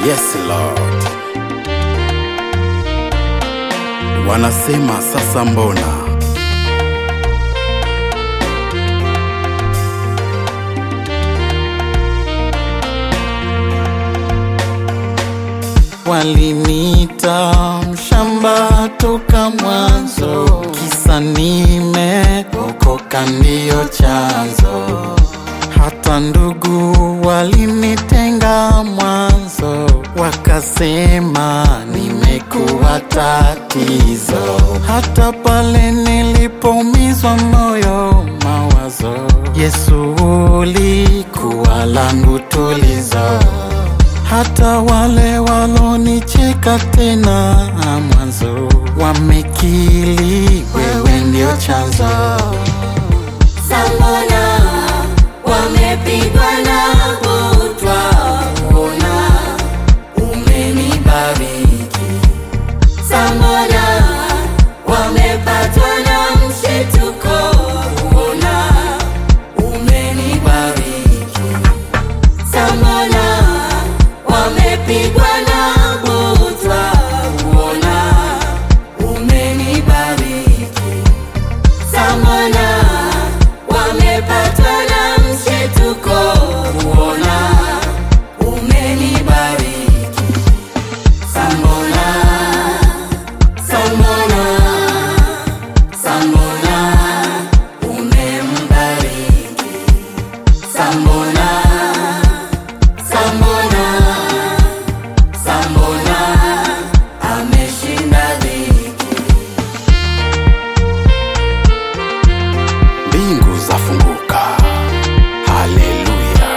Yes Lord. Wanasema sasa mbona? Walinita mshamba toka mwanzo, kisa nimeokoka ndiyo chanzo. Hata ndugu walinitenga mwanzo, wakasema nimekuwa tatizo. Hata pale nilipoumizwa moyo, mawazo, Yesu ulikuwa langu tulizo hata wale walonicheka tena mwanzo wamekili wewe ndio chanzo. Sambona wamepigwa na butwa, ona umenibariki. Sambona wamepatwa na mshituko, ona umenibariki. Sambona wamepigwa na butwa, ona umenibariki. Samona wamepatwa na mshituko, kuona umenibariki. Samona, Samona, Samona umembariki. Samona, Samona, Samona ameshinda dhiki. Mbingu zafunguka. Haleluya.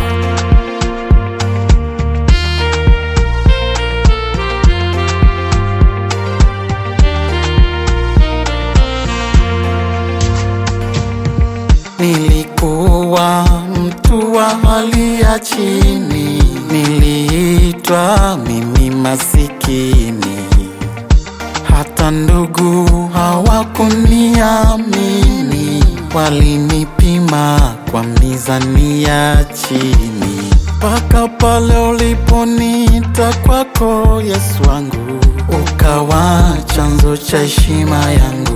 Nilikuwa mtu wa hali ya chini, niliitwa mimi masikini. Hata ndugu hawakuniamini, walinipima kwa mizani ya chini. Mpaka pale uliponiita kwako, Yesu wangu, ukawa chanzo cha heshima yangu.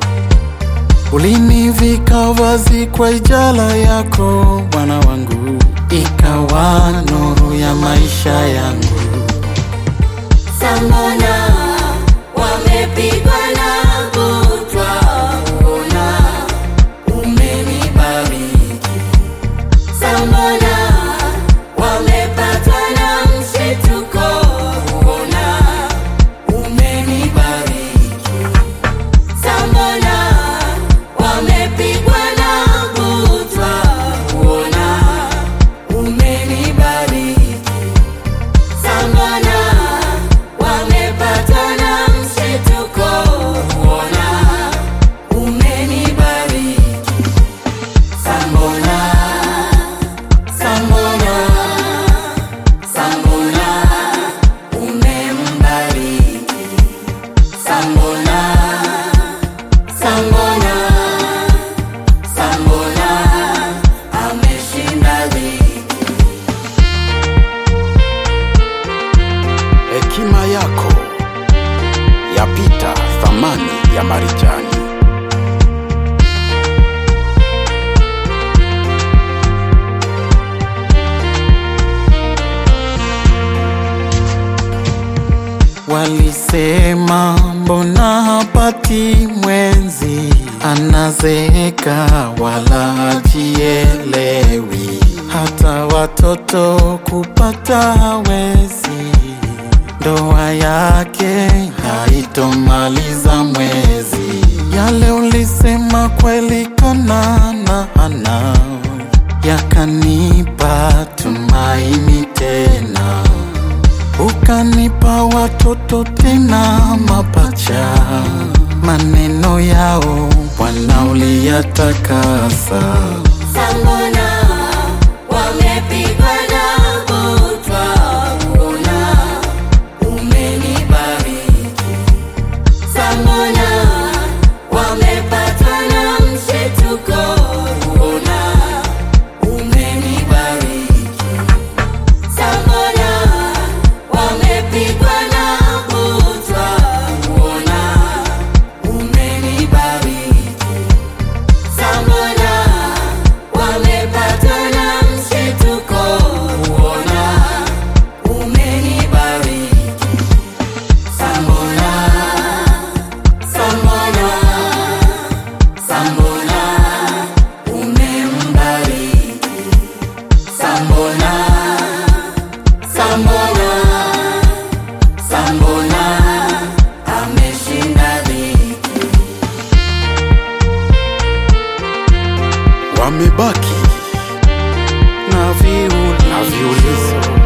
Ulinivika vazi kwa ijala yako Bwana wangu, ikawa nuru ya maisha yangu. Samona wamepigwa na butwa, ona umenibariki. Samona wamepatwa na mshituko, ona umenibariki. Samona wamepigwa na butwa, ona umenibariki. Samona wamepatwa na mshituko, kuona umenibariki. Samona, Samona, Samona umembariki. Samona, Samona, Samona ameshinda dhiki. Hekima yako yapita thamani ya marijani. Walisema mbona hapati mwenzi, anazeeka wala hajielewi, hata watoto kupata hawezi, ndoa yake haitomaliza mwezi. Yale ulisema kweli kanana ana yakanipa tumaini tena ukanipa watoto tena mapacha, maneno yao Bwana uliyatakasa. Samona wamepigwa na butwa, ona umenibariki. Samona wamepatwa na mshituko, ona umenibariki. Samona Sambona umembariki, Sambona, Sambona, Sambona ameshinda dhiki. Wamebaki na viulizo na viulizo